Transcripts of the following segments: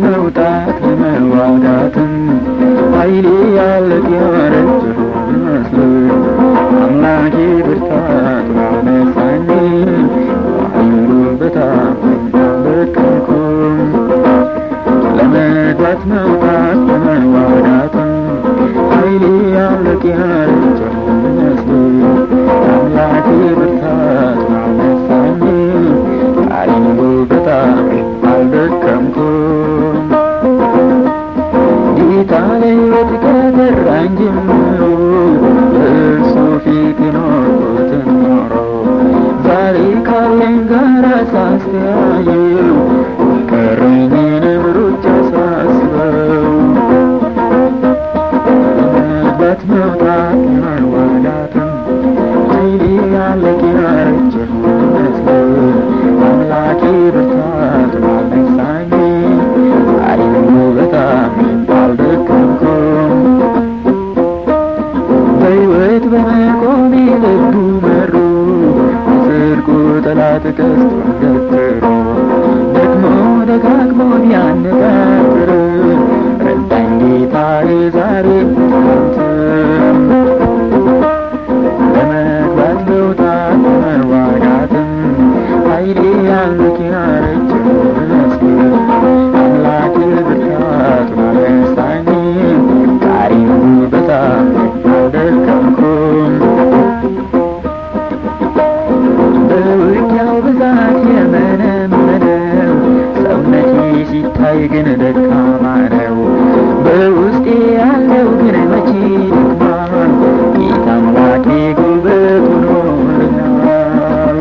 መውጣት ለመዋጋትም ኃይሌ ያለቅ ያረጀሁ መስሎኝ አምላኬ ብርታት ባነሳኝ ኃይሉ በታመኝ አልደከምኩም ለመግባት መውጣት ለመዋጋትም ኃይሌ ያለቅ ያረጀሁ መስሎኝ አምላኬ ብርታት ባነሳኝ ኃይሉ በታመኝ አልደከምኩም ጌታ ለሕይወት ከጠራኝ ጀምሮ በእርሱ ፊት የኖርኩትን ኖሮ ዛሬ ካለኝ ጋር ሳስተያየው የቀረኝንም ሩጫ ሳስበው ለመግባት መውጣት ለመዋጋትም ኃይሌ ያለቅ ያረጀሁ መስሎኝ አምላኬ ብርታት ባነሳኝ ኃይሉ በጣም አልደከምኩም በሕይወት በመቆሜ ልቡ መሩ የጽድቁ ጠላት ቀስቱን ገትሮ ደግሞ ደጋግሞ ቢያነጣጥር ረዳኝ ጌታዬ ዛሬ አንተም ለመግባት መውጣት ለመዋጋትም ኃይሌ ያለቅ ያረጀሁ መስሎኝ አምላክ ብርታት ባነሳኝ ዛሬም በጣም አልደከምኩም በውጊያው ብዛት የመነመነው ሰውነቴ ሲታይ ግን ደካማ ነው በውስጤ ያለው ግን መቼ ደክሟል ጌታ አምላኬ ጉልበት ሆኖልኛል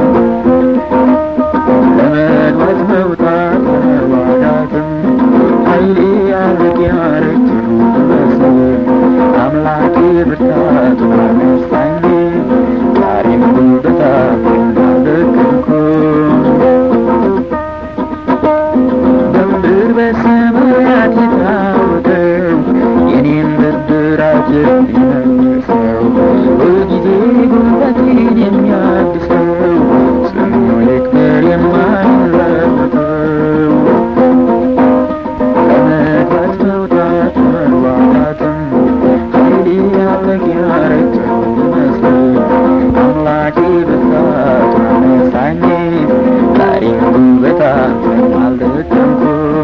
ለመግባት መውጣት ለመዋጋትም ኃይሌ ያለቅ ያረጀሁ መስሎኝ አምላኬ ብርታት ባነሳኝ ዛሬም በጣም አልደከምኩም በምድር በሰማያት የታወቀው የኔን ብድራት የሚመልሰው ሁልጊዜ ጉልበቴን የሚያድሰው ስሙ ይክበር የማይለወጠው ለመግባት መውጣት መዋጋትም ኃይሌ ያለቅ ያረጀሁ መስሎኝ አምላኬ ብርታት አነሳኝ ዛሬም በጣም አልደከምኩም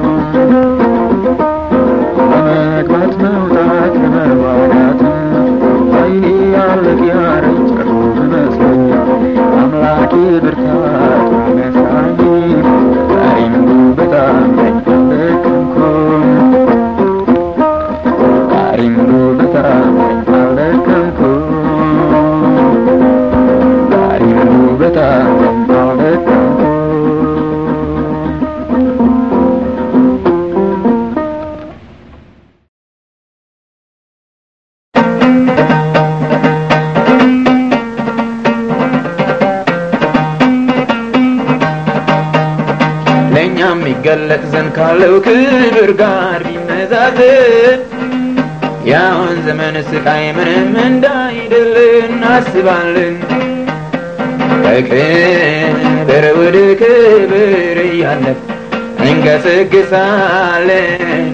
ለመግባት መውጣት ለመዋጋትም ኃይሌ ያለቅ ያረጀሁ መስሎኝ አምላኬ ብርታት አነሳኝ ዛሬም በጣም አልደከምኩም ዛሬም በጣም አልደከምኩም ዛሬም በጣም አልደከምኩም ለእኛም ይገለጥ ዘንድ ካለው ክብር ጋር ቢመዛዘን ያሁን ዘመን ስቃይ ምንም እንዳይደል እናስባለን። ከክብር ወደ ክብር እያለን እንገሰግሳለን።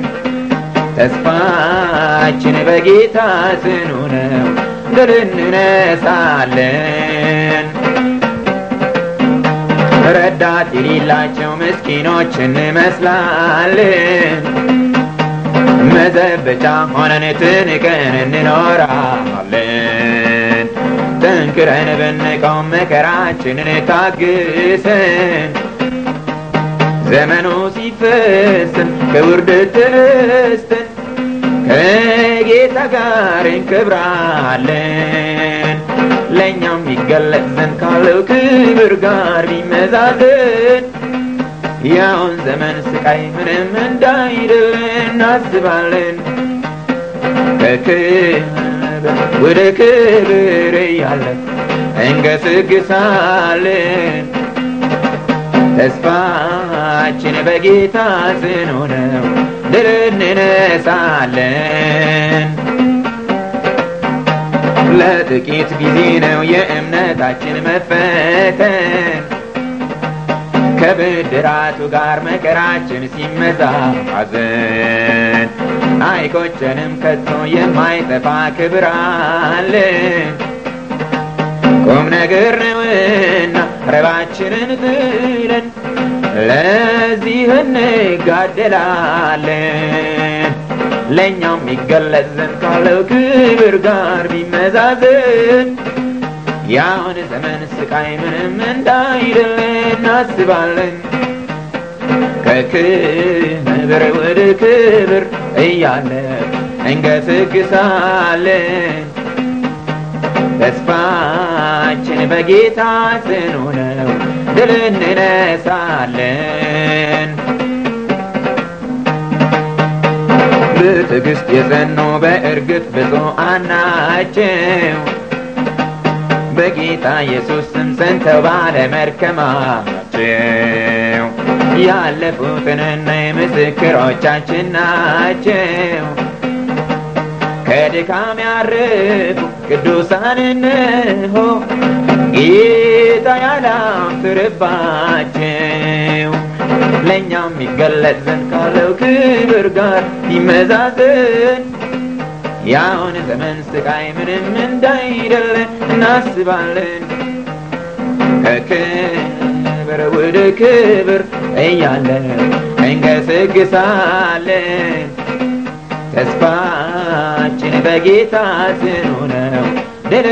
ተስፋችን በጌታ ጽኑ ነው፣ ድል እንነሳለን። ረዳት የሌላቸው ምስኪኖች እንመስላለን። መዘበቻ ሆነን ትንቀን እንኖራለን። ጠንክረን ብንቆም መከራችንን ታግሰን ዘመኑ ሲፈስን ከውርደት ተነስተን ከጌታ ጋር እንከብራለን። ለእኛም ይገለጥ ዘንድ ካለው ክብር ጋር ቢመዛዘን ያውን ዘመን ስቃይ ምንም እንዳይደል እናስባለን። ከክብር ወደ ክብር እያለን እንገስግሳለን። ተስፋችን በጌታ ጽኑ ነው፣ ድል እንነሳለን። ለጥቂት ጊዜ ነው የእምነታችን መፈተን ከብድራቱ ጋር መከራችን ሲመዛዘን አይቆጨንም ከቶ የማይጠፋ ክብር አለን። ቁም ነገር ነውና ረባችንን ጥለን ለዚህ እንጋደላለን። ለእኛም ይገለጽ ዘንድ ካለው ክብር ጋር ቢመዛዘን ያሁን ዘመን ስቃይ ምንም እንዳይደለ እናስባለን። ከክብር ወደ ክብር እያለ እንገሰግሳለን። ተስፋችን በጌታ ጽኑ ነው፣ ድል እንነሳለን። በትዕግስት የጸኑ በእርግጥ ብፁዓን ናቸው። በጌታ ኢየሱስ ስም ጸንተው ባለመድከማቸው ያለፉትንና የምስክሮቻችን ናቸው። ከድካም ያረፉ ቅዱሳን እንሆ ጌታ ያላፍርባቸው ለእኛም ይገለጥ ዘንድ ካለው ክብር ጋር ይመዛዘን ያሁን ዘመን ስቃይ ምንም እንዳይደለ እናስባለን። ከክብር ወደ ክብር እያለ እንገሰግሳለን። ተስፋችን በጌታ ጽኑ ነው፣ ድል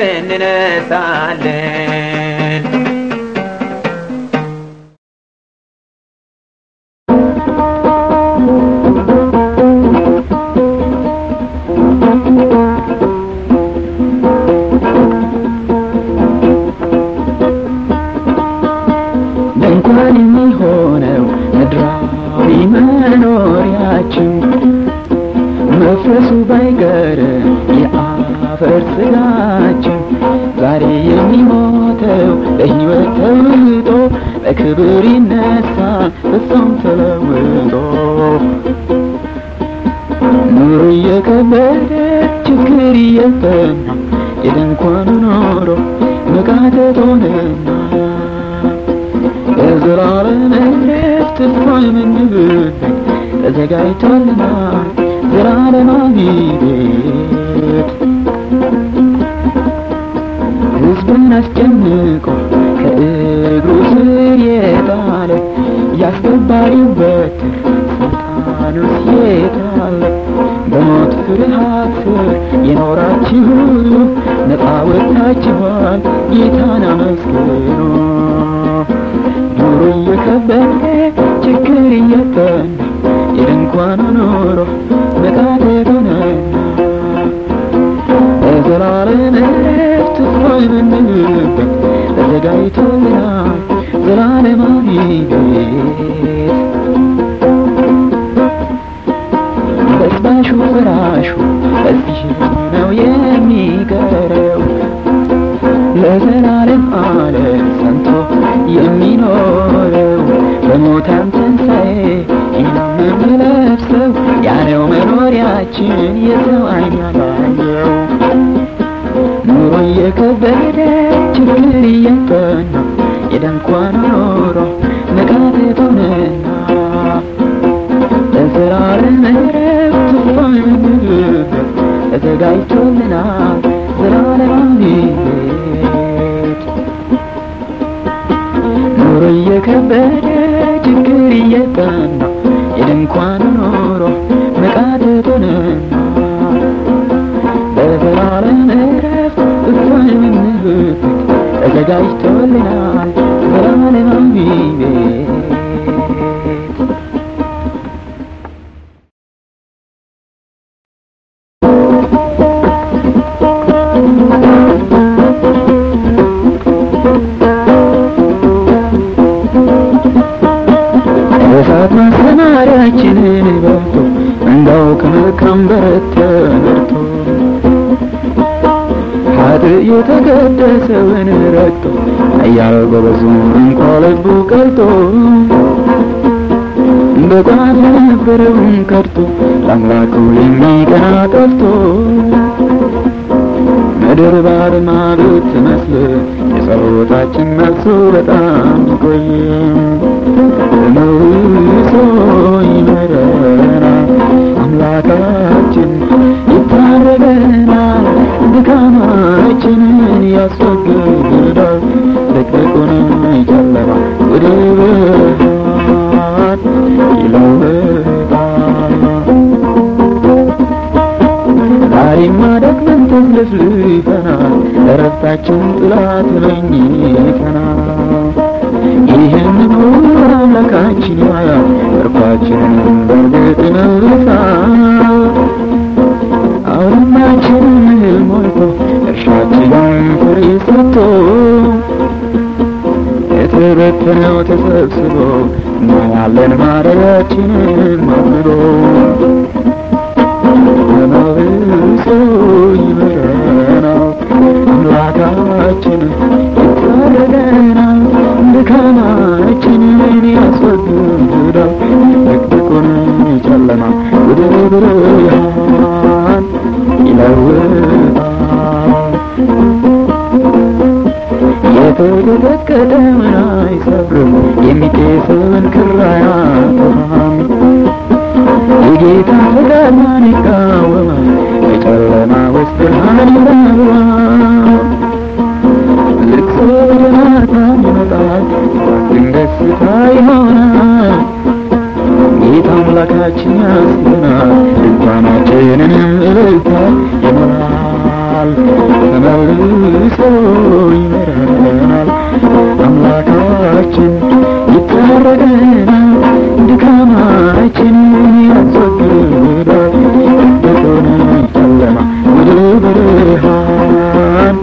እንነሳለን። ድንኳን የሚሆነው ምድራዊ መኖሪያችን መፍረሱ ባይቀር የአፈር ስጋችን ዛሬ የሚሞተው ለሕይወት ተውጦ በክብር ይነሳ ፍጹም ተለውጦ ኑሮ እየከበደ ችግር እየጠና የድንኳኑ ኖሮ መቃተት ሆነና የዘላለም እረፍት ተስፋ የምንብበት ተዘጋጅቶልናል ዘላለማዊ ቤት ሕዝብን አስጨንቆ ከእግሩ ስር የጣለ ያስገባሪው በትር ሳጣኑስ የታለ በሞት ፍርሃት ስር የኖራችሁ ሁሉ ነፃ ወጥታችኋል ጌታን አመስግኑ ኑሮ እየከበደ ችግር እየጠና የድንኳኑ ኑሮ መቃተት ሆነና በዘላለም እረፍት ተስፋ የምንልበት ተዘጋጅቶልናል ዘላለማዊ ቤት በስባሹ ፍራሹ በዚህ ነው የሚቀረው ለዘላለም ዓለም ጸንቶ የሚኖረው በሙታን ትንሣኤ የምንለብሰው ያለው መኖሪያችን የሰው ዓይን ያላየው ኑሮ እየከበደ ችግር እየጠና የድንኳኑ ኑሮ መቃተት ሆነና ለዘላለም እረፍት ተስፋ የምንልበት ተዘጋጅቶልናል ዘላለማዊ ቤት ኑሮ እየከበደ ችግር እየጠና የድንኳኑ ኑሮ መቃተት ሆነና በዘላለም እረፍት ተስፋ የምንልበት ተዘጋጅቶልናል ዘላለማዊ ቤት እሳት ማሰማሪያችንን በልቶ እንዳው ከመልካም በረት ተመርቶ ሀጥ የተቀደሰውን ረግጦ እያለ ጎበዙ እንኳ ልቡ ቀልጦ በቋፍ የነበረውን ከድቶ ለአምላኩ የሚቀና ጠፍቶ ምድር ባድማ ብትመስል የሰው ጸሎታችን መልሱ በጣም ይቆይ መልሶ ይመረናል አምላካችን ይታረገናል ድካማችንን ያስወግዳል ድቅድቁን ጨለማ ወደ ብርሃን ይለውጣል ዛሬማ ደክመን ተዝለፍልፈናል እረፍታችን ጥላት ተመኝተናል ይህንን ሁሉ አምላካችን ያያል እርኳችንን በእርግጥ ይመልሳል አውድማችንን እህል ሞልቶ እርሻችንን ፍሬ ሰጥቶ የተበተነው ተሰብስቦ እናያለን ማደሪያችንን ማምሮ ተመልሶ ይመረናል አምላካችን ይታረገናል ድካማችንን ያስወግዳል ድቅድቁን ጨለማ ወደ ብርሃን ይለውጣል የተቀጠቀጠውን አይሰብርም የሚጤሰውን ክር አያጠፋም የጌታ ፈቃድ ማን ይቃወማል በጨለማ ውስጥ ብርሃን ይበራል ልቅሶ ወደ ማታ ይመጣል ድንገት ደስታ ይሆናል ጌታ አምላካችን ያስበናል ድንኳናችንንም እልልታ ይሞላል ተመልሶ ይመረናል አምላካችን ይታረገናል ድካማችንን ያስወግዳል ድቅድቁን ጨለማ ወደ ብርሃን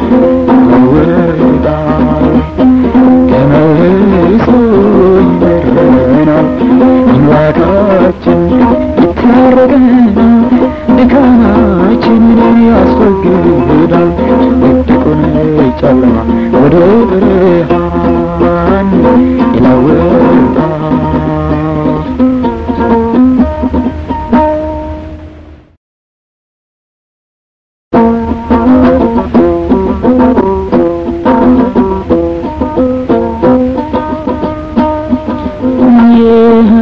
ይለውጣል ተመልሶ ይመረናል አምላካችን ይታረገናል ድካማችንን ያስወግዳል ድቅድቁን ጨለማ ወደ ብርሃን ይለውጣል ይህ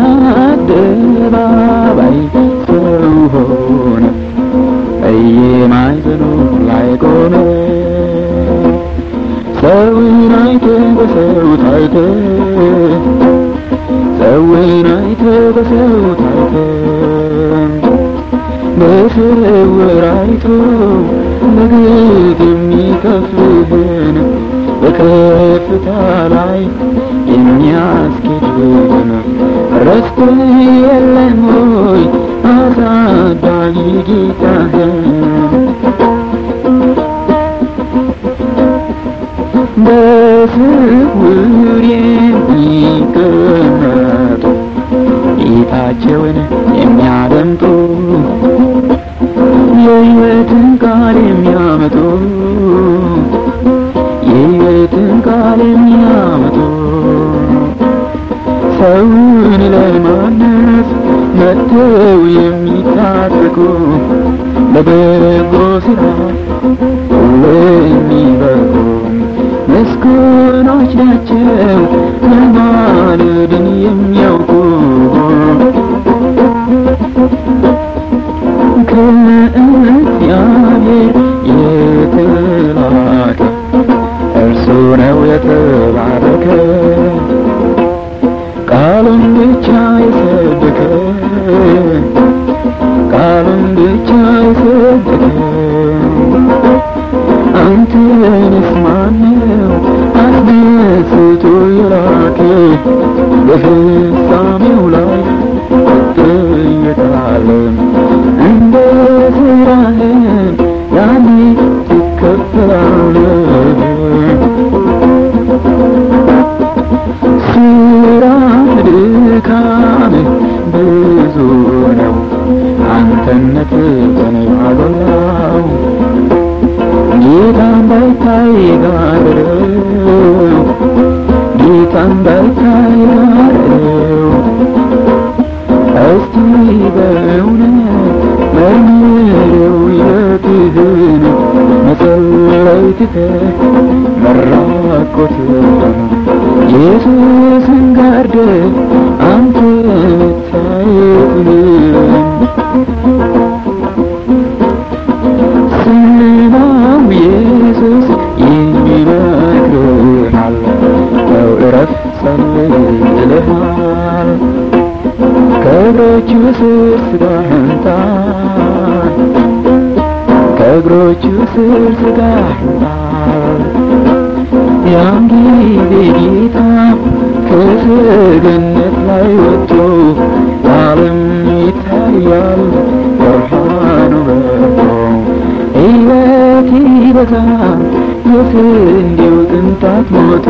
አደባባይ ሰው ሆነ በየማዕዘኑ ላይ ቆመ ሰውን አይተ በሰው ታይተ ሰውን አይተ በሰው ታይተ በስውር አይቶ በግፍ የሚከፍልህን በከፍታ ላይ የሚያስኬድህን ረስተህ የለም ሆይ አሳዳጊ ጌታህን በስውር የሚቀመጡ ጌታቸውን የሚያደምጡ የሕይወትን ቃል የሚያመጡ የሕይወትን ቃል የሚያመጡ ሰውን ለማነጽ መጥተው የሚታጠቁ ለበጎ ስራ ሁሉ የሚበቁ ምስጉኖች ናቸው መማለድን የሚያውቁ ከእግዚአብሔር የተላከ እርሱ ነው የተባረከ ቃሉን ብቻ የሰበከ ቃሉን ብቻ የሰበከ አንተንስ ማነው አስደስቶ የላከ በፍጻሜው ላይ ትጠየቃለህ እንደ ስራህም ያኔ ትከፈላለህ ስራ ድካም ብዙ ነው አንተነት በኔ አጎላው ጌታ እንዳይታይ ጋርደው ጌታ እንዳይታይ ጋርደው እስቲ በእውነት መርምረው የትህን መጸለይ ላይ ትተህ መራቆትን ኢየሱስን ጋርደህ አንተ መታየቱን ስማው ኢየሱስ ይመክርሃል ተው እረፍ ጸልይ ይልሃል ከእግሮቹ ስር ስጋህን ጣል ከእግሮቹ ስር ስጋህን ጣል ያን ጊዜ ጌታ ከሰገነት ላይ ወጥቶ ዓለም ይታያል ብርሃኑ በርቶ ሕይወት ይበዛል የስንዴው ቅንጣት ሞቶ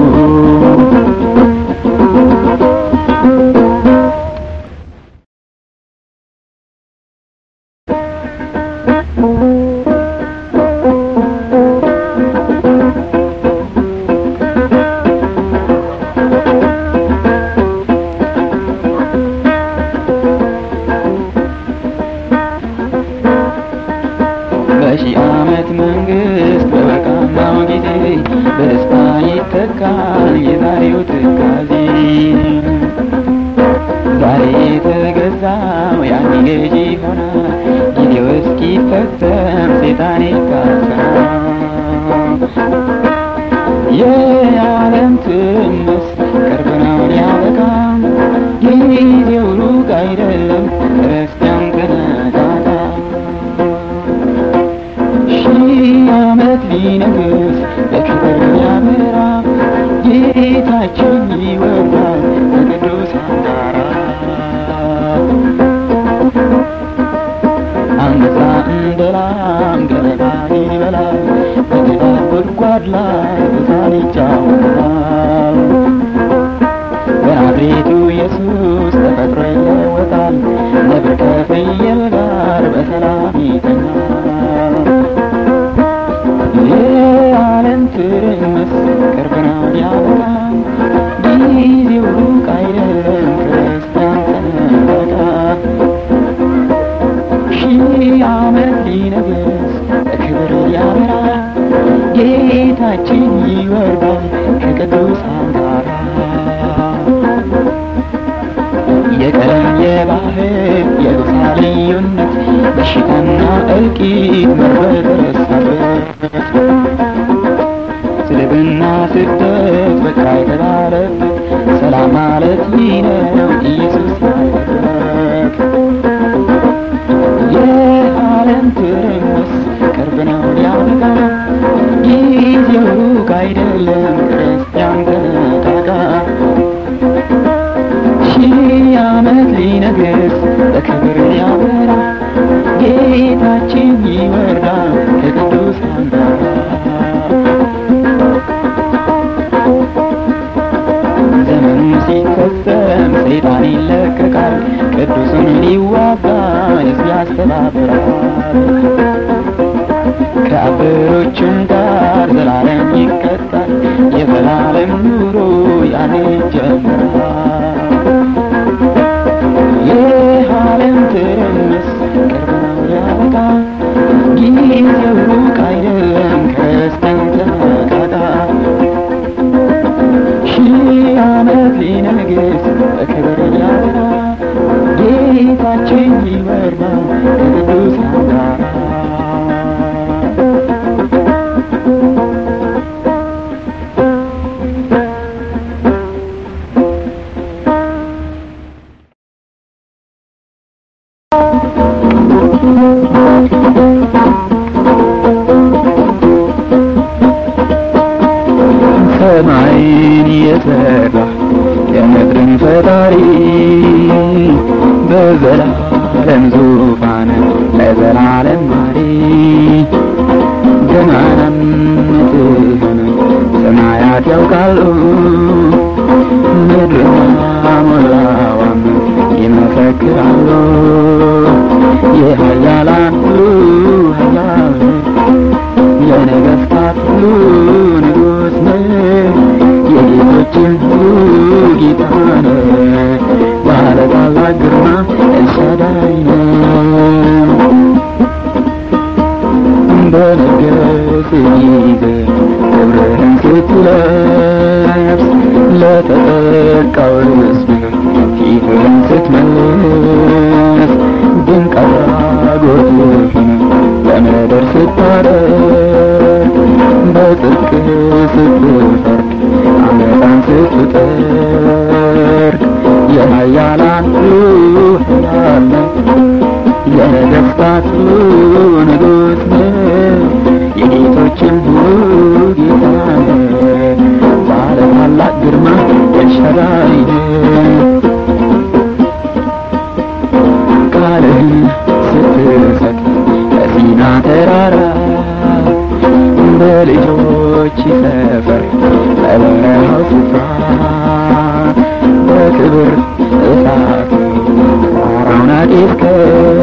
በሺህ ዓመት መንግስት በበቃናው ጊዜ በደስታ ይተካል የዛሬው ትካዜ ዛሬ የተገዛው ያኔ ገዢ ይሆናል ጊዜው እስኪፈጸም ሴጣን ይታሰራል የዓለም ትምስ ቅርብ ነው ሊያበቃም ጊዜው ሩቅ አይደለም ክርስቲያን ተነቃቃ ሺህ ዓመት ሊነግስ በክብር ሊያበራ ጌታችን ይወርዳል በቅዱሳን ጋራ አንበሳ እንደ ላም ገለባን ይበላል በቅጣት ጉድጓድ ላይ በሳል ይጫወታል በናዝሬቱ ኢየሱስ ተፈጥሮ ይለወጣል ነብር ከፍየል ጋር በሰላም ይተኛል የዓለም ትርምስ ቅርብ ነው ሊያበቃ ጊዜው ሩቅ አይደለም ክርስቲያን ተነቃቃ ሺህ ዓመት ሊነግስ በክብር ሊያበራ ጌታችን ይወርዳል ከቅዱሳን ጋር የቀለም የባህል የጎሳ ልዩነት በሽታና እልቂት መረረሳበት ስድብና ስደት በቃ የተባለበት ሰላም ማለት ይህ ነው ኢየሱስ ያለበት የዓለም ትርምስ ቅርብ ነው ሊያበቃ ጊዜው ሩቅ አይደለም ክርስቲያን ተነቃቃ ሺህ ዓመት ሊነግስ በክብር ሊያበራ ጌታችን ይወርዳል ከቅዱሳን ጋር ዘመኑ ሲፈጸም ሰይጣን ይለቀቃል ቅዱሱን ሊዋጋ ሕዝብ ያስተባብራል ከአበሮችም ጋር ዘላለም ይቀጣል የዘላለም ኑሮ ያኔ ይጀምራል የዓለም ትርምስ ቅርብ ነው ሊያበቃ ጊዜው ሩቅ አይደለም ክርስቲያን ተነቃቃ ሺህ ዓመት ሊነግስ በክብር ሊያበራ ጌታችን ይወርዳል ከቅዱሳን ጋር ሰማይን የሰራ የምድርን ፈጣሪ በዘላለም ዙፋን ለዘላለም ማሪ ገናናነትህን ሰማያት ያውቃሉ ምድርና ሞላዋም ይመሰክራሉ የኃያላን ሁሉ ኃያል የነገሥታት ሁሉ ንጉሥ ነህ የጌቶችን ሁሉ ጌታ ነህ ባለ ታላቅ ግርማ ኤልሻዳይ ነህ በነገስ ጊዜ ክብርህን ስትለብስ ለተጠቃው ሕዝብ ፊትህን ስትመልስ ድንቅ አድራጎትህን በምድር ስታደርግ በጽድቅ ስትፈርድ አመፃን ስትጠርግ የኃያላን ሁሉ ኃያል የነገሥታት ሁሉ ንጉሥ ነህ የጌቶችም ሁሉ ጌታ ነህ ባለ ታላቅ ግርማ ኤልሻዳይ ነህ ቃልህን ስትሰጥ በሲና ተራራ በልጆች ሰፈር በበረሃው ስፍራ በክብር እሳት ተራራውን አጤስከው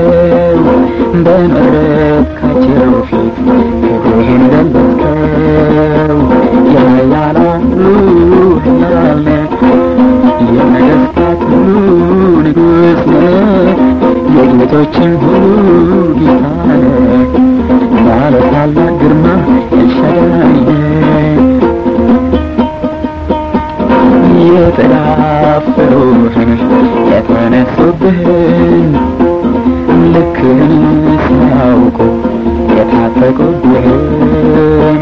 በመረጥካቸው ፊት ክብርህን ገለጽከው የኃያላን ሁሉ ኃያል ነህ የነገሥታት ሁሉ ንጉሥ ነህ የጌቶችም ሁሉ ጌታ ነህ ባለ ታላቅ ግርማ ኤልሻዳይ ነህ የተዳፈሩህን የተነሱብህን ልክህን ሲያውቁ የታጠቁብህን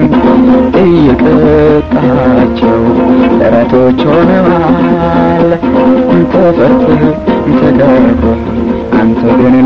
እየቀጣቸው ጥረቶች ሆነዋል ተፈርተህ ተቀርበህ አንተ ግን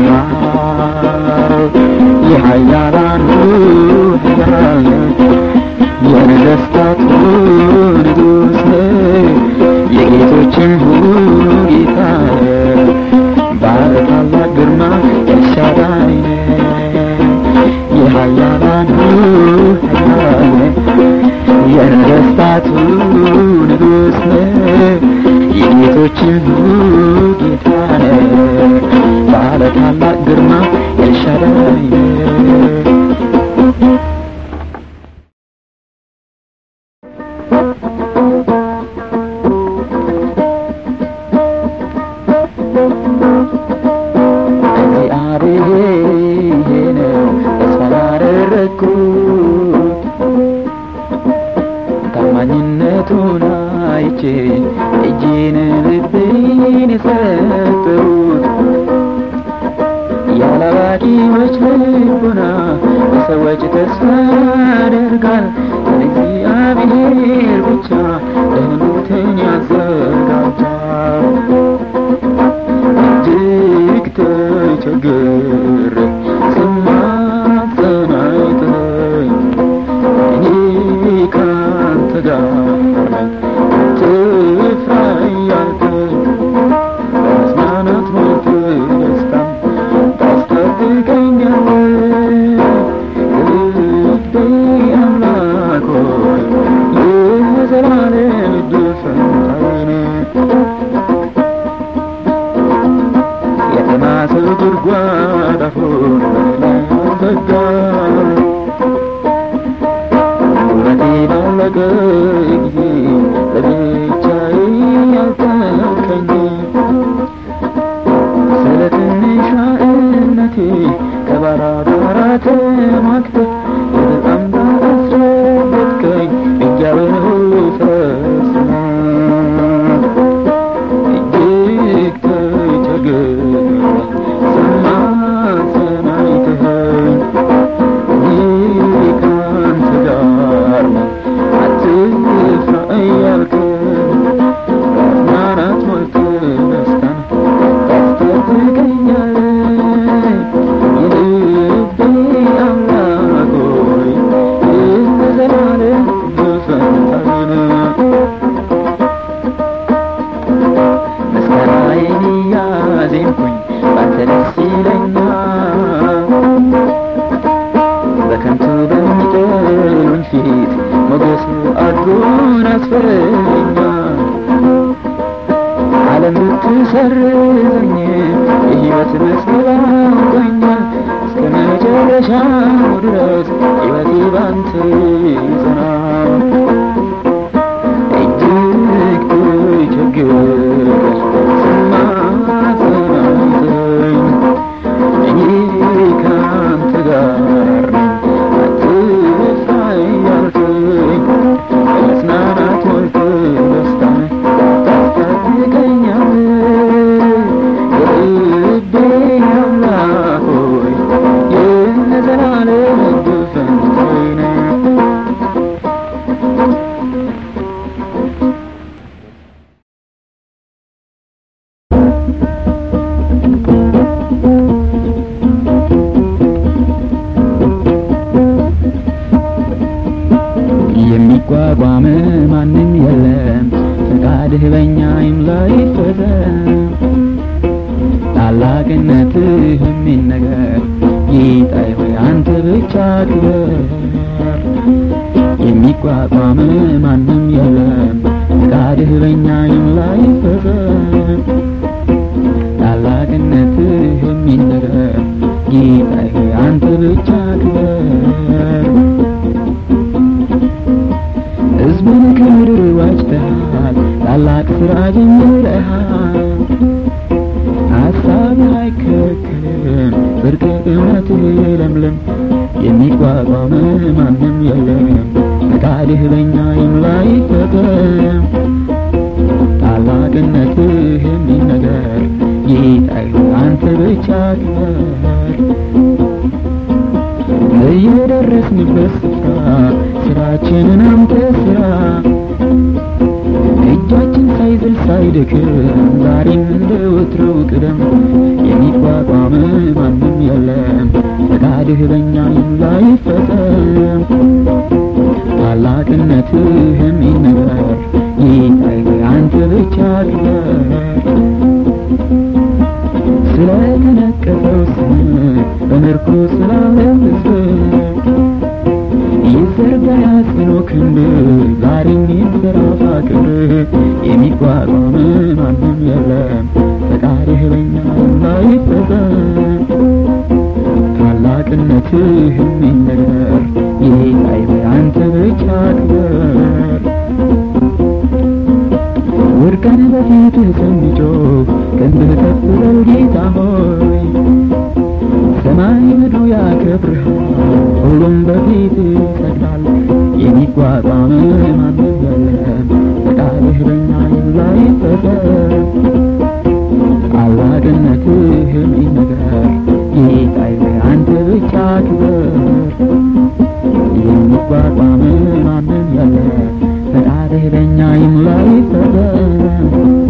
ኖረሃል የኃያላን ሁሉ ኃያል ነህ የነገሥታት ሁሉ ንጉሥ ነህ የጌቶችም ሁሉ ጌታ ነህ ባለ ታላቅ ግርማ ኤልሻዳይ ነህ የኃያላን ሁሉ ኃያል ነህ የነገሥታት ሁሉ ንጉሥ ነህ የጌቶችም ሁሉ ጌታ ነህ ባለ ታላቅ ግርማ ኤልሻዳይ ነህ እግዚአብሔር ነው ተስፋ ያደረግኩት ታማኝነቱን አይቼ እጄን ልቤን የሰጠሁት ያላዋቂዎች ልቡና በሰዎች ተስፋ ያደርጋል እግዚአብሔር ብቻ ደህንነትን ያዘጋጃል እጅግ ተቸግሬ ስማጸን አይተኸኝ እኔ ካንተ ጋር ነኝ አትፍራ እያልከኝ በመጽናናት ሞልተህ ደስታን ታስታጥቀኛለህ ልቤ አምላክ ሆይ የዘላለም ዕድል ፈንታዬ ነህ የተማሰው ጉድጓድ አፉን በላይ ዘጋ ጉልበቴ ባለቀ ጊዜ ለብቻዬ ያልተውከኝ ስለ ትንሿ እምነቴ ከባራ ጋራ ተሟግተህ በጣም ጋር አስረገጥከኝ እጃብን ሁሉ ፈጽመህ እጅግ ተቸግሬ ስማጸን አይተኸኝ እኔ ካንተ ጋር ነኝ አትፍራ እያልከኝ በመጽናናት ሞልተህ ደስታን ታስታጥቀኛለህ የልቤ አምላክ ሆይ የዘላለም ዕድል ፈንታዬ ነህ ምስጋናዬን እያዜምኩኝ ባንተ ደስ ይለኛል በከንቱ በሚጠሉኝ ፊት ሞገስ አጎናጽፈኸኛል ዓለም ብትሰርዘኝ የሕይወት መዝገብ አውቆኛል እስከ መጨረሻው ድረስ ሕይወቴ ባንተ ይጸናል እጅግ ተቸግሬ ስማጸን አይተኸኝ እኔ ካንተ ጋር ነኝ የሚቋቋም ማንም የለም ፈቃድህ በእኛ ይምላ ይፈጸም ታላቅነትህ የሚነገር ጌታዬ ሆይ አንተ ብቻ ክበር የሚቋቋም ማንም የለም ፈቃድህ በእኛ ይምላ ይፈጸም ታላቅነትህ የሚነገር ጌታዬ ሆይ አንተ ብቻ ክበር ሕዝብን ከምድር ዋጅተሃል ታላቅ ስራ ጀምረሃል ሀሳብህ አይከለከልም ጽድቅ እውነትህ ለምለም የሚቋቋም ማንም የለም ፈቃድህ በእኛ ይምላ ይፈጸም ታላቅነትህ የሚነገር ጌታዬ አንተ ብቻ ክበር በየደረስንበት ስፍራ ስራችንን አንተ ስራ እጃችን ሳይዝል ሳይደክም ዛሬም እንደ ወትሮው ቅደም የሚቋቋም ማንም የለም ፈቃድህ በእኛ ይምላ ይፈጸም ታላቅነትህ የሚነገር ጌታዬ አንተ ብቻ ክበር ስለተነቀፈው ስም በምርኮ ስላለ ሕዝብ ይዘርጋ ያጽኖ ክንድ ዛሬም ይንሰራፋ ክብር የሚቋቋም ማንም የለም ፈቃድህ በእኛ ላይ ይፈጸም ታላቅነትህ የሚነገር ጌታዬ አንተ ብቻ ክበር ወድቀን በፊትህ ስንጮህ ክንድህ ከፍ በል ጌታ ሆይ ሰማይ ምድሩ ያከብርሃል ሁሉም በፊትህ ይሰግዳል የሚቋቋም ማንም የለም ፈቃድህ በእኛ ይምላ ይፈጸም ታላቅነትህ የሚነገር ጌታዬ አንተ ብቻ ክበር የሚቋቋም ማንም የለም ፈቃድህ በእኛ ይምላ ይፈጸም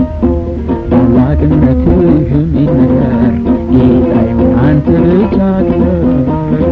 ታላቅነትህ የሚነገር ጌታዬ አንተ ብቻ ክበር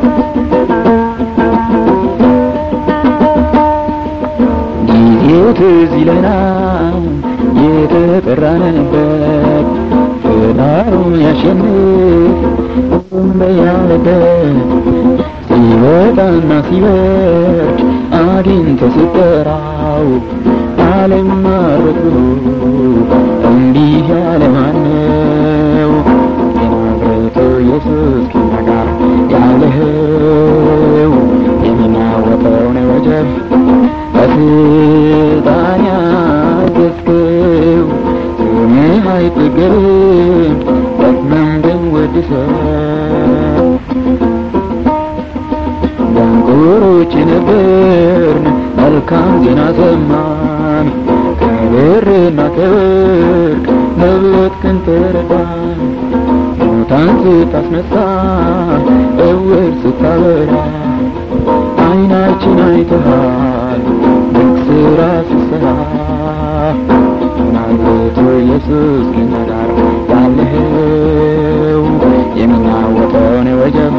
ጊዜው ትዝ ይለናል የተጠራንበት ፍዳሩን ያሸንፍ ሁሉም በያለበት ሲወጣና ሲወርድ አግኝቶ ሲጠራው ዓለም ማረክ ብሎ እንዲህ ያለ ማነው? የናዝሬቱ ኢየሱስ ከእኛ ጋር ያለኸው የሚናወጠውን ወጀብ በስልጣን ያዘዝከው ስምህ አይጠገብም ደግመም ብንወድሰው ደንቆሮች ነበርን መልካም ዜና ሰማን ከብርና ከወርቅ መብለጥክን ተረዳን ሙታን ስታስነሳ እውር ስታበራ አይናችን አይተሃል ድንቅ ስራ ስትሰራ ናዝሬቱ ኢየሱስ ከእኛ ጋር ያለኸው የሚናወጠውን ወጀብ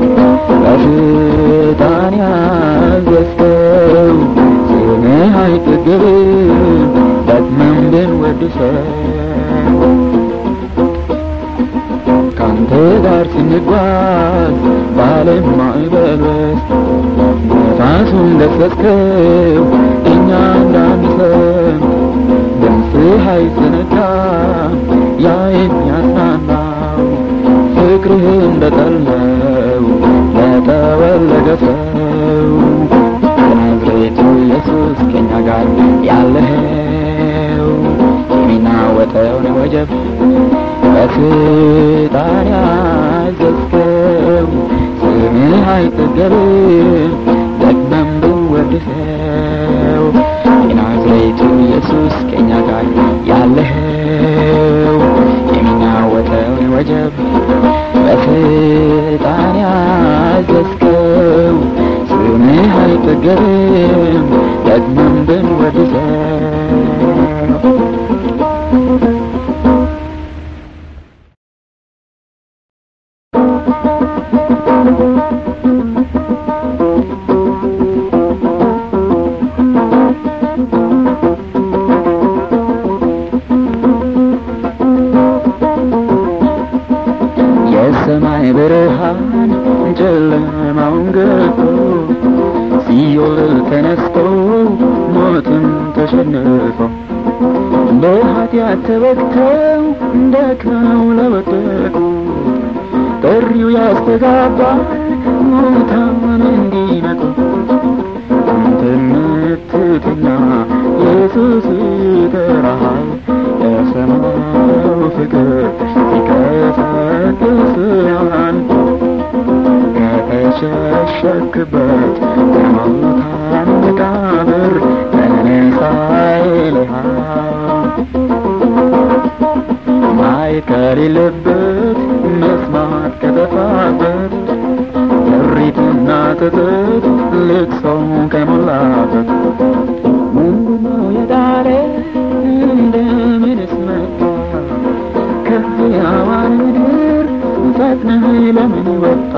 በስልጣን ያዘዝከው ስምህ አይጠገብም ደግመም ብንወድሰው ካንተ ጋር ስንጓዝ በዓለም ማዕበል ውስጥ ነፋሱን ገሰጽከው እኛ እንዳንሰም ድምፅህ አይዘነጋም ያ የሚያጽናናው ፍቅርህ እንደጠለው ለተወለደ ሰው የናዝሬቱ ኢየሱስ ከእኛ ጋር ያለኸው የሚናወጠውን ወጀብ በስልጣን ያዘዝከው ስምህ አይጠገብም ደግመም ብንወድሰው የናዝሬቱ ኢየሱስ ከእኛ ጋር ያለኸው የሚናወጠውን ወጀብ በስልጣን ያዘዝከው ስምህ አይጠገብም ደግመም ብንወድሰው የሰማይ ብርሃን ጨለማውን ገፎ ሲኦል ተነስቶ ሞትን ተሸንፎ በኃጢአት ተወግተው ደክመው ለወደቁ ጥሪው ያስተጋባል ሙታን እንዲነቁ አንተ የምትተኛ ኢየሱስ ይጠራሃል የሰማዩ ፍቅር ይቀሰቅስሃል ከተሸሸክበት ከሙታን መቃብር ተነሳ ይልሃል ማየት ከሌለበት መስማት ከጠፋበት እሪትና ጥጥት ልቅሶው ከሞላበት ምንድነው የዳረ እንደምንስ መጣ ከሕያዋን ምድር ፈጥነህ ለምን ወጣ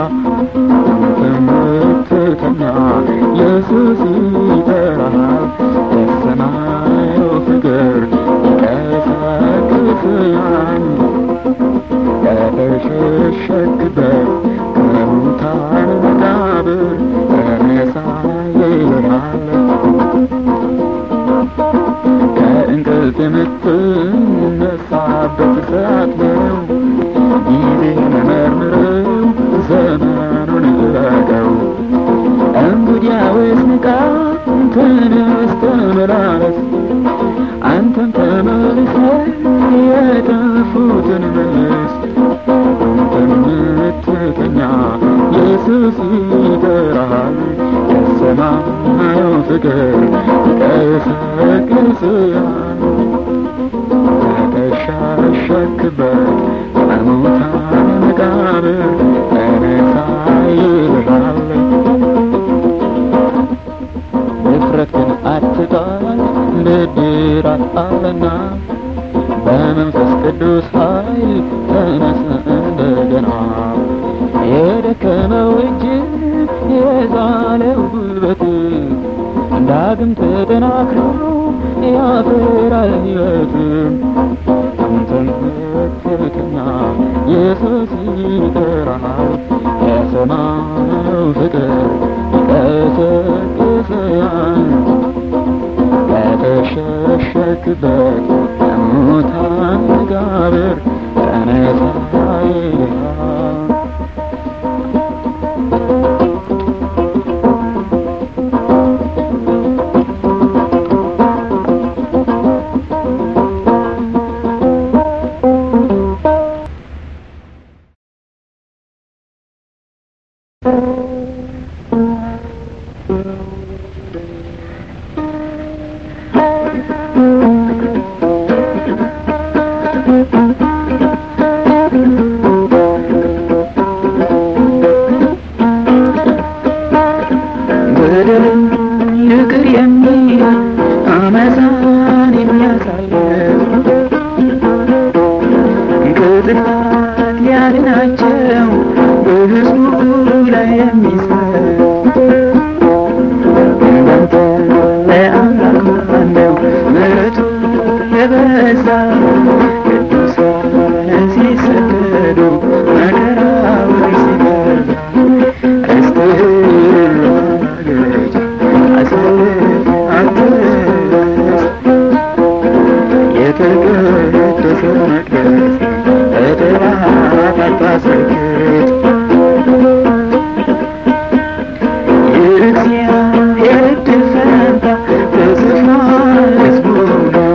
የምትተኛ ኢየሱስ ይጠራሃል የሰማዩ ፍቅር ይቀሰቅስሃል ከተሸሸግበት ከሙታን መቃብር ተነሳ ይልሃል ከእንቅልፍ የምትነሳበት ሰዓት ነው ጊዜ መርምረው ዘመኑን እወቀው እንግዲያውስ ንቃ ተነስ ተመላለስ አንተም ተመልሰህ የጠፉትን መልስ አንተም የምትተኛ ኢየሱስ ይጠራሃል የሰማዩ ፍቅር ይቀሰቅስሃል ከተሸሸክበት ከሙታን መቃብር ተነሳ ይልሃል ድፍረትን አትጣል ብድራት አለና በመንፈስ ቅዱስ ኃይል ተነስ እንደገና የደከመው እጅ ዳግም ተጠናክሮ ያፈራል ሕይወትም አንተን ትክክኛ ኢየሱስ ይጠራሃል የሰማው ፍቅር ይቀሰቅስሃል ከተሸሸክበት ከሙታን መቃብር ተነሳ ይልሃል በደልን ይቅር የሚል አመፃን የሚያሳየው ከጥፋት ሊያድናቸው በሕዝቡ ላይ የሚሰጥ እንዳንተ ለአምላክ ማነው ምሕረቱ የበዛ ቅዱሳን ሲሰደዱ መከራውን ሲበዛ ርስትህን ለማገድ አሳልፍ አትስጥ የተቀደሰ መቅደስ በጠላት አታስረክት የእግዚአብሔር ዕድል ፈንታ ተጽፏል ሕዝቡ ነው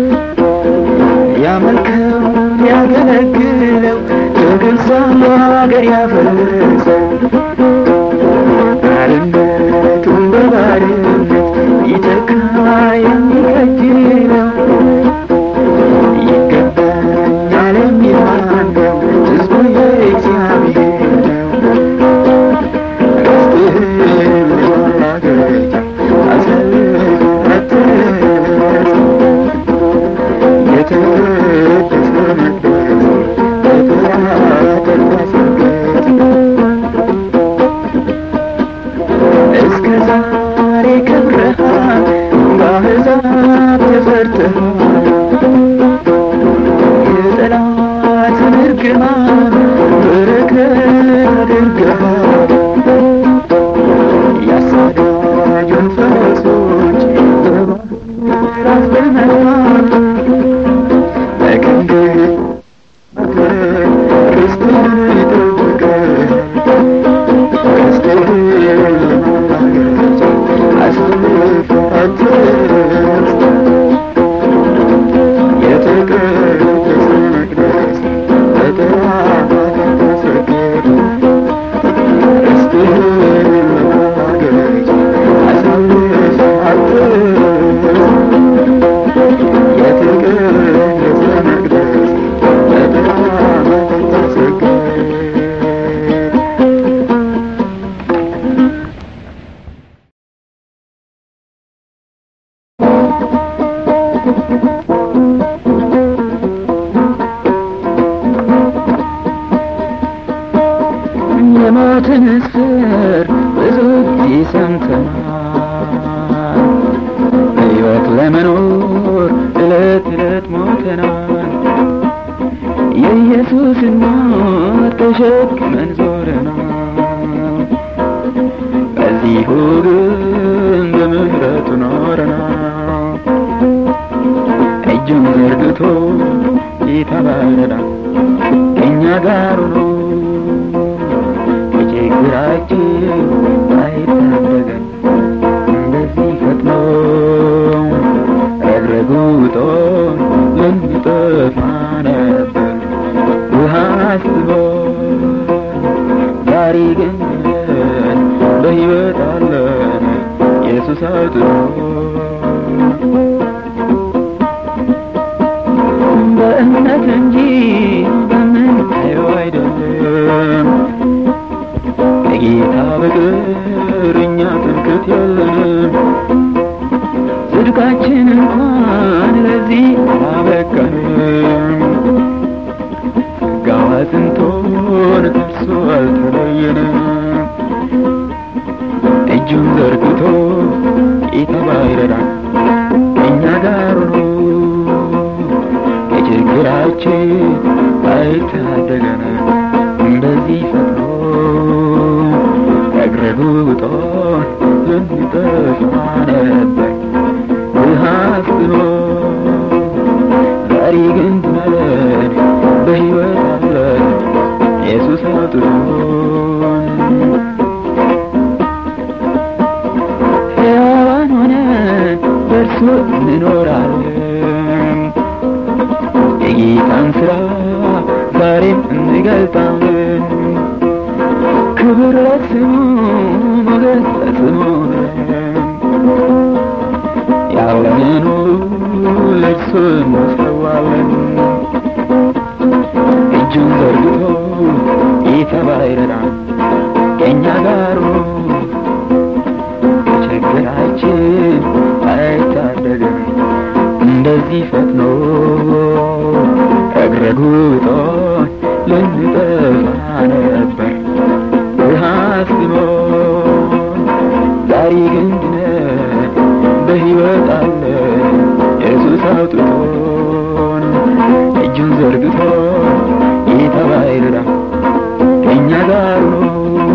ያመልከው ያገለግለው ከግብፅ ሀገር ያፈለሰው ባርነቱን በባርነት ይተካ የሚከጅለው ይገባኛል የሚል ማን ነው? ሕዝቡ የእግዚአብሔር ነው። ርስትህን ለማገድ አሳልፍ አትስጥ። የተቀደሰ መቅደስ በጠላት አታስረግጥ። እስከ ዛሬ ከብረሃል፣ በአሕዛብ ተፈርተሃል። የጠላትን እርግማን በረከት አድርገሃል። ያሳዳጁን ፈረሶች በባሕር አስበመሃል። በክንድህ መክረህ ርስትህን ጠብቀህ ርስትህን ለማግኘት አሳልፍ አትስጥ። የተቀደሰ መቅደስ በጠላት አታስረክት። ርስትህን ለማግኘት አሳልፍ አትስጥ። የተቀደሰ መቅደስ በጠላት አታስረክት። የሞትን ስር ብዙ ጊዜ ሰምተናል። ሕይወት ለመኖር እለት እለት ሞተናል። የኢየሱስን ሞት ተሸክመን ዞረናል። በዚሁ ግን በምሕረቱ ኖረናል። እጁን ዘርግቶ ይተባረናል ከእኛ ጋር ሆኖ ከችግራችን አይታደገን እንደዚህ ፈጥኖ ረግረጉጦ ልንጠፋ ነበር ውሃ አስቦ ዛሬ ግን በሕይወት አለን ኢየሱስ አጥቶ በእምነት እንጂ በምናየው አይደለም። ከጌታ በቀር እኛ ትምክህት የለንም። ጽድቃችን እንኳን ለዚህ አላበቃንም። ጸጋው አጽንቶን ከእርሱ አልተለየንም። እጁን ዘርግቶ ጌታ ባይ ለስሙ ሞገስ ለስሙ ያለንን ሁሉ ለእርሱ እንሰዋለን። እጁን ዘርግቶ ጌታ ባይረዳን ከእኛ ጋር ከችግራችን አይታደገን እንደዚህ ፈጥኖ ረግረጉጦን ልንጠፋ ነበር ብርሃን ሲሞን ዛሬ ግን ድነን በሕይወት አለን ኢየሱስ አውጥቶን እጁን ዘርግቶ ጌታ ባይረዳ ከእኛ ጋር ሆኖ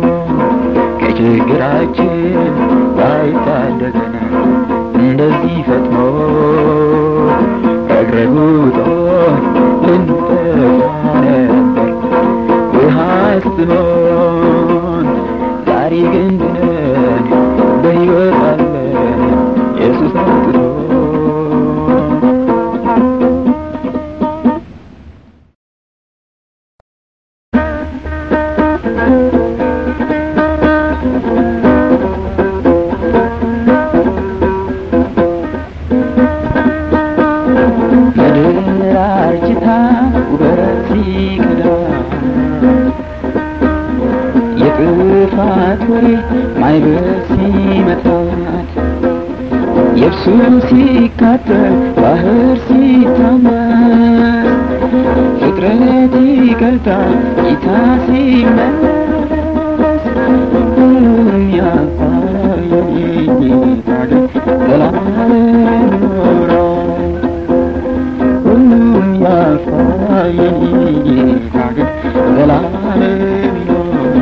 ከችግራችን ባይታደገን እንደዚህ ፈጥኖ ረግረጉጦን ልንጠፋ ነበር ውሃ ስሞን ዛሬ ግን ድነን በሕይወት አለን ኢየሱስ አውጥቶን ምድር አርጅታ ውበት ሲቀዳ የጥፋት ወሬ ማይበል ሲመታት የብሱ ሲቃጠል ባህር ሲታመስ ፍጥረት ይቀልጣል ጌታ ሲመለስ ሁሉም ያልፋል የጌታ ግን ዘላለም ይኖራል ሁሉም ያልፋል የኔ ጌታ ግን ዘላለም ይኖራል።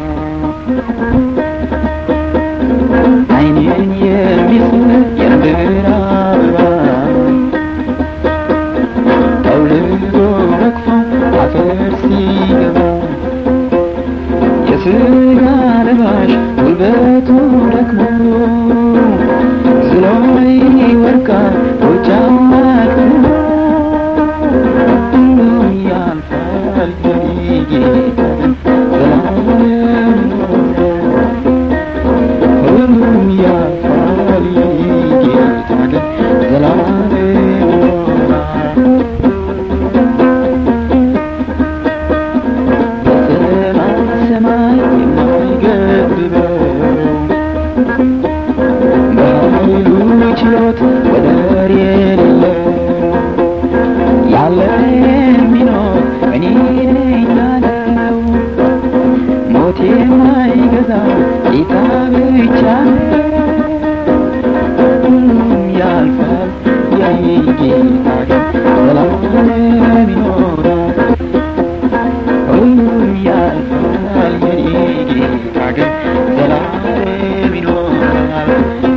ዓይኔን የሚስብ የምድር አበባ ጠውልጎ ረግፎ አፈር ሲገባ የሥጋ ለባሽ ጉልበቱ ደክሞ ዝሎ ይወድቃል ጎጃም አቅሞ ሁሉም ያልፋል የኔ ጌታ ግን ዘላለም ይኖራል። ሁሉም ያልፋል የኔ ጌታ ግን ዘላለም ይኖራል። በሰማይ ሰማይ የማይገድበው በኃይሉ ችሎት ወደር የሌለው ያለ የሚኖር እኔ ነኝ ያለው ሞት የማይገዛ ጌታ ብቻ ነው። ሁሉም ያልፋል የኔ ጌታ ግን ዘላለም ይኖራል። ሁሉም ያልፋል የኔ ጌታ ግን ዘላለም ይኖራል።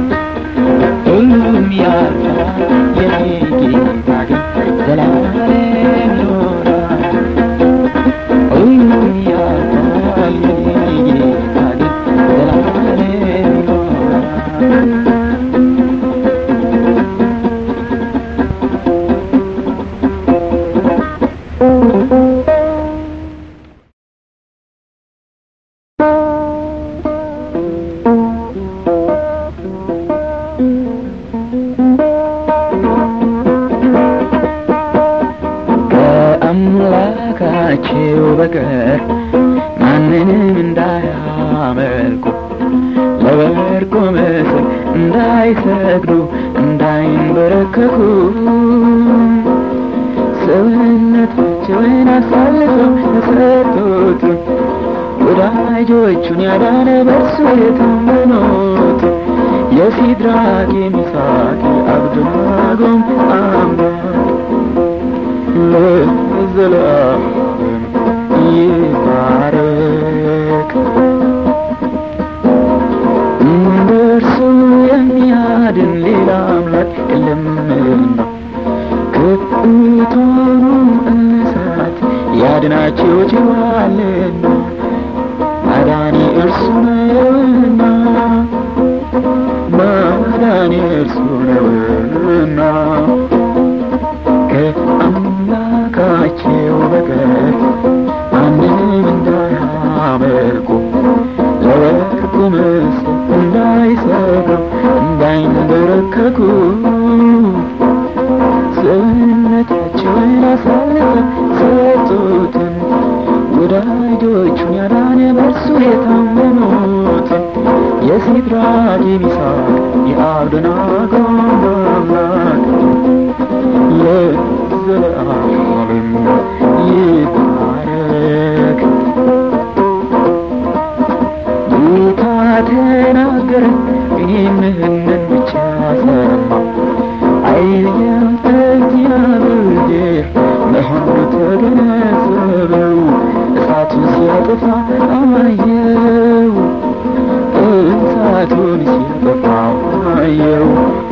ሁሉም ያልፋል የኔ ጌታ ግን ዘላለም ይኖራል። ሁሉም ያልፋል የኔ ጌታ ግን ዘላለም ይኖራል። ከአምላካቸው በቀር ማንንም እንዳያመልኩ ለወርቁ ምስል እንዳይሰግዱ እንዳይንበረከኩ ሰውነታቸውን አሳልፈው ለሰጡት ወዳጆቹን ያዳነ በእርሱ የታመኑት የሲድራቅ የሚሳቅ የአብደናጎም አምላክ ለዘላለም ይባረክ። እንደ እርሱ የሚያድን ሌላ አምላክ የለምና ከእቶኑ እሳት ያድናቸው ችሏልና ማዳኔ እርሱ ነውና ማዳኔ እርሱ ነውና ከአምላካቸው በቀር ማንም እንዳያመልኩ ምስል እንዳይሰግዱ እንዳይንበረከኩ ሰውነታቸውን አሳልፈው ሰጡትን ወዳጆቹን ያዳነ በእርሱ የታመኑትን የሲድራቅ የሚሳቅ የአብደናጎ አምላክ ለዘለዓለም ይባረክ። ጌታ ተናገረ፣ እኔም ይህንን ብቻ ሰማሁ። አይልም እግዚአብሔር መሆኑ ተገነዘበው። እሳቱን ሲያጠፋ አየው፣ እሳቱን ሲያጠፋ አየው።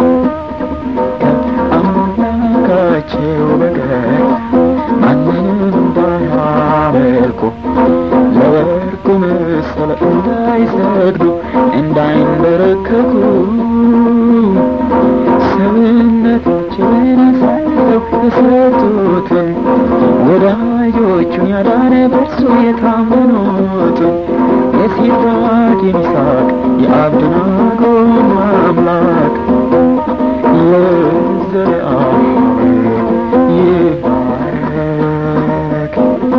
ከአምላካቸው በቀር ማንንም እንዳያመልኩ ለወርቁ ምስል እንዳይሰግዱ እንዳይንበረከኩ ሰውነታቸውን አሳልፈው የሰጡትን ወዳጆቹን ያዳነ በእርሱ የታመኑትን የሲድራቅ የሚሳቅ የአብደናጎ አምላክ ለዘለዓለም ይባረክ።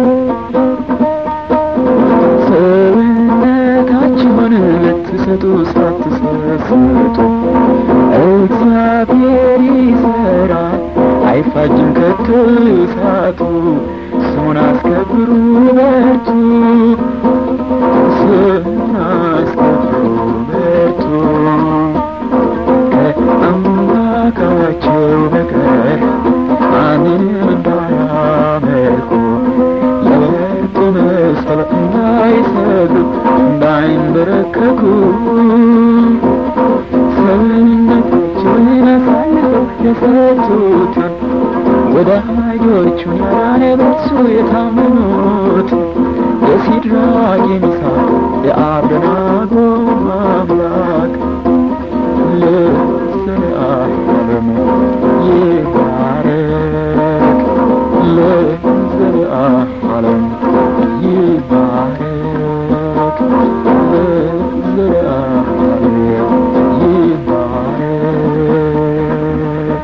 ሰውነታችሁን ልትሰጡ ሳትሰስቱ እግዚአብሔር ይሰራል፣ አይፋጅም ከቶ እሳቱ። ስሙን አስከብሩ በርቱ፣ ስሙን አስከብሩ በርቱ። ከአምላካቸው በቀር ማንንም እንዳያመልኩ ለወርቁ ምስል እንዳይሰግዱ እንዳይንበረከኩ ሰውነታቸውን አሳልፈው የሰጡትን ወዳጆቹን ያዳነ በእርሱ የታመኑትን የሲድራቅ የሚሳቅ የአብደናጎ አምላክ ለዘለዓለም ይባረክ። ለዘለዓለም ይባረክ። ለዘለዓለም ይባረክ።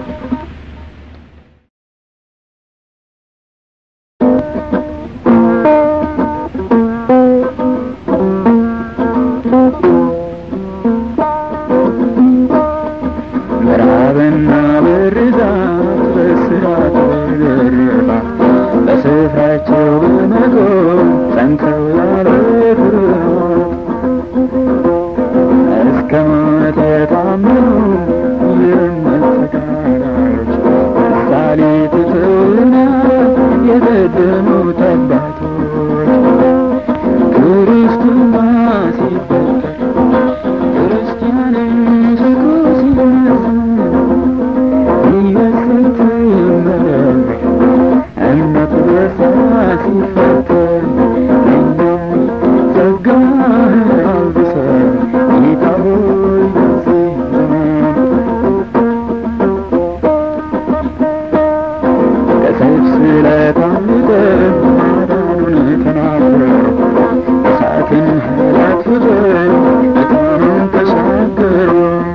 ምዕራብና ብርዛት በስራት በግርፋት በስፍራቸው በመቆም ጸንተው ያለ ፍርሃት እስከ ሞት የታመኑ የእምነት ተጋዳዮች ምሳሌ ትተውና የቀደሙት አባቶች ክርስትና ሲፈጠር ክርስቲያንን ዝጉ ሲመስል ይበስት መረብ እምነት በሳ ሲፈተን እኛም ጸጋህን አልብሰን ጌታ ሆይ በዚህ ዘመን ከሰይፍ ስለት አምልጠን ማዳኑን ተናገሩ እሳትን ኃይላት ፍጠን ድካምን ተሻገሩ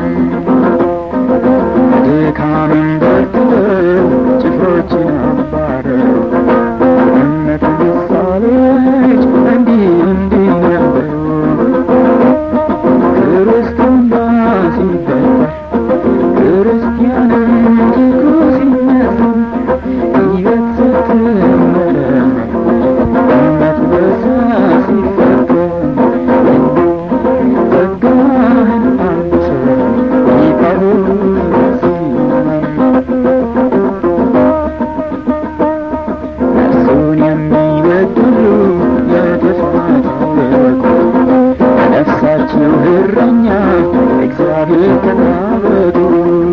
ድካምን በርትተው ጭፍሮችን አባረሩ እምነት ምሳሌዎች እንዲህ እንዲህ ነበሩ ክርስትና ሲፈጠር ክርስቲያንም ትጉ ሲመስል ሕይወት ስትመረመር እምነት በሳ ሲፈተን ጸጋህን አልብሰን ጌታ ሆይ በዚህ እርሱን የሚበድሉ ለጥፋት አወቁ ነፍሳቸው እረኛ እግዚአብሔር ተናበዱ